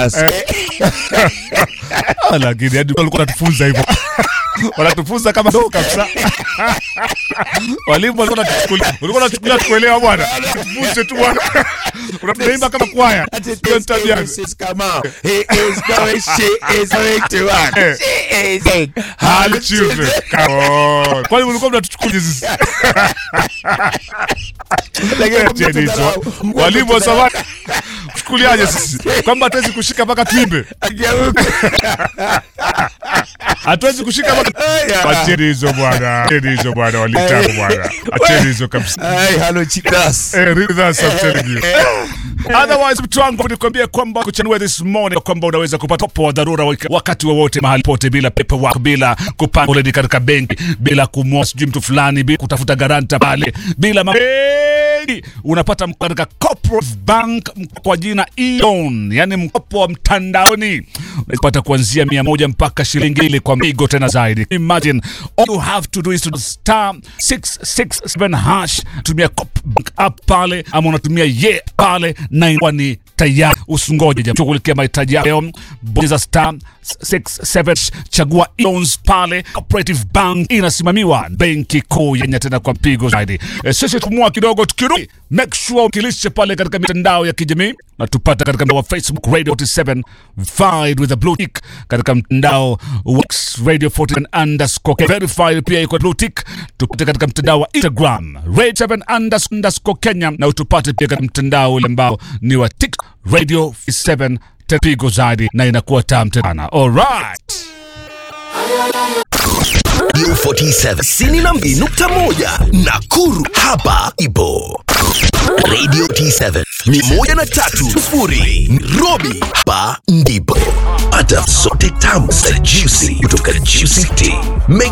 class. Ah, lakini hadi walikuwa wanatufunza hivyo wanatufunza kama ndo kabisa walimu walikuwa wanatuchukulia walikuwa wanatuchukulia tukuelewa bwana tufunze tu bwana unatunaimba kama kwaya hiyo ni tabia yangu. Mrs. Kamau, he is going, she is going to work. Eh. She is going. Hali children. Come on. Kwani mlikuwa mnatuchukulia sisi Lakini Cheni hizo. walimu wa zamani chukuliaje sisi kwamba hatuwezi kushika mpaka tuimbe Ageuka. hatuwezi kushika mpaka Aya. acheni hizo bwana acheni hizo bwana walitangu bwana acheni hizo kabisa Ay, hello, chicas. Eh, really that's I'm telling you. Otherwise mtu wangu nikwambie kwamba kuchanua this morning kwamba unaweza kupata mkopo wa dharura wak- wakati wowote mahali pote bila paperwork bila kupanga foleni katika benki bila kumwoa sijui mtu fulani bila kutafuta garanta pale bila ma- mengi unapata mkopo katika corporate bank mkopo kwa jina e-loan yani mkopo wa mtandaoni unapata kuanzia mia moja mpaka shilingi ile kwa migo tena zaidi imagine all you have to do is to star 667 hash tumia cop bank app pale ama unatumia ye pale na inakuwa ni tayari usingoje jamaa shughulikia mahitaji yako leo bonyeza star 67 chagua loans pale cooperative bank inasimamiwa benki kuu yenye tena kwa mpigo zaidi e, sisi tumua kidogo tukirudi make sure ukilishe pale katika mitandao ya kijamii na tupata katika mtandao wa facebook radio 47 verified with a blue tick katika mtandao wa X radio 47 underscore verified pia iko blue tick tupate katika mtandao wa instagram radio 7 underscore underscore kenya na utupate pia katika mtandao ule ambao ni wa tik radio 7 tepigo zaidi na inakuwa tam tena alright Radio 47 sini na mbili nukta moja Nakuru hapa ipo Radio T7 ni moja na tatu sufuri Nairobi hapa ndipo pata sote tamu za juicy kutoka Juicy Tea Make